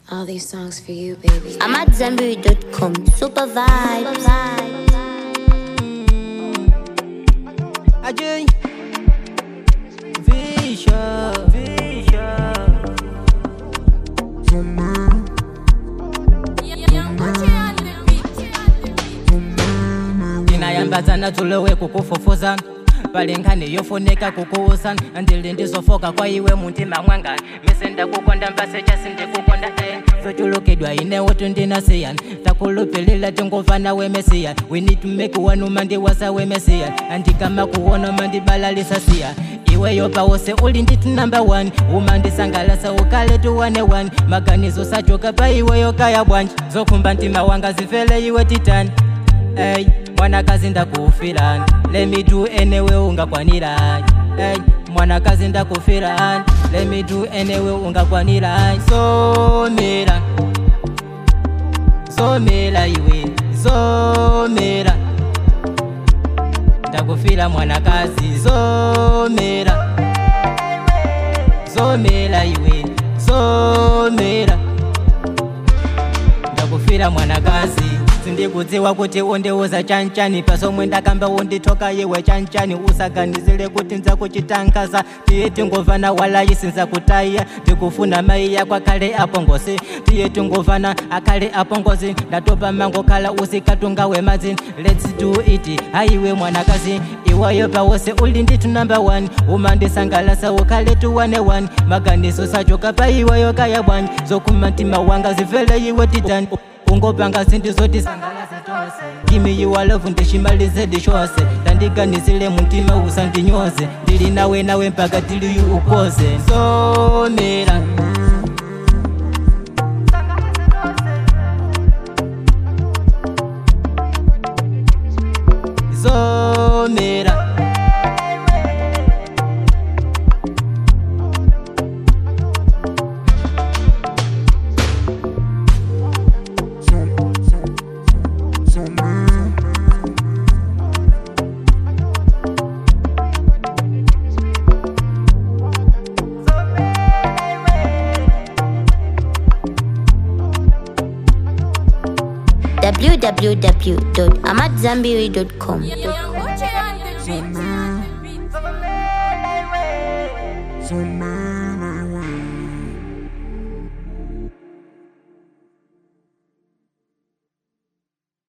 All these songs for you, baby. I'm at Zenberry.com. Super vibes. Ajay Visha Visha ndinayambadzana tulowe kukufufuza pali nkhani yofunika kukuusa ndili ndizofoka kwa iwe muntima mwanga mise ndakukonda mpase chasi ndikukonda eh. zochulukidwa inewo tundinasiyan takulupilila tingova nawe mesiya we need to make one umandi wasawe mesiya andikama kuwona mandibalalisasiya iweyo pawose uli nditu number one umandisangalasa ukale tuwane one maganizo sachoka pa iweyo kaya bwanji zokhumba ntima wanga zifele iwe titani Ey, mwanakazi ndakufirani let me do anyway ungakwanirani Ey, mwanakazi ndakufirani let me do anyway ungakwanirani somera somera iwe somera ndakufira mwanakazi somera somera iwe somera ndakufira mwanakazi sindikudziwa kuti undiuza chanchani pasomwe ndakamba unditoka iwe chanchani usaganizire kuti nzakuchitangaza tiye tingovana walayi sinzakutaya ndikufuna mai yako akhale apongozi tiye tingovana akhale apongozi ndatopa mango khala usikatunga wemadzi lets do it haiwe mwanakazi iwayo pawose uli nditu number one umandisangalasa ukhale tuwane one maganizo sachoka pa iweyo kaya bwanyi zokhumba mtima wanga zivele iwe titani ungopanga zinthu zoti gimi you are love ndishimalize dishose tandiganizile muntima usandinyoze ndili nawe nawe mpaka tiliyu ukoze somera somera www.amatzambiri.com. Some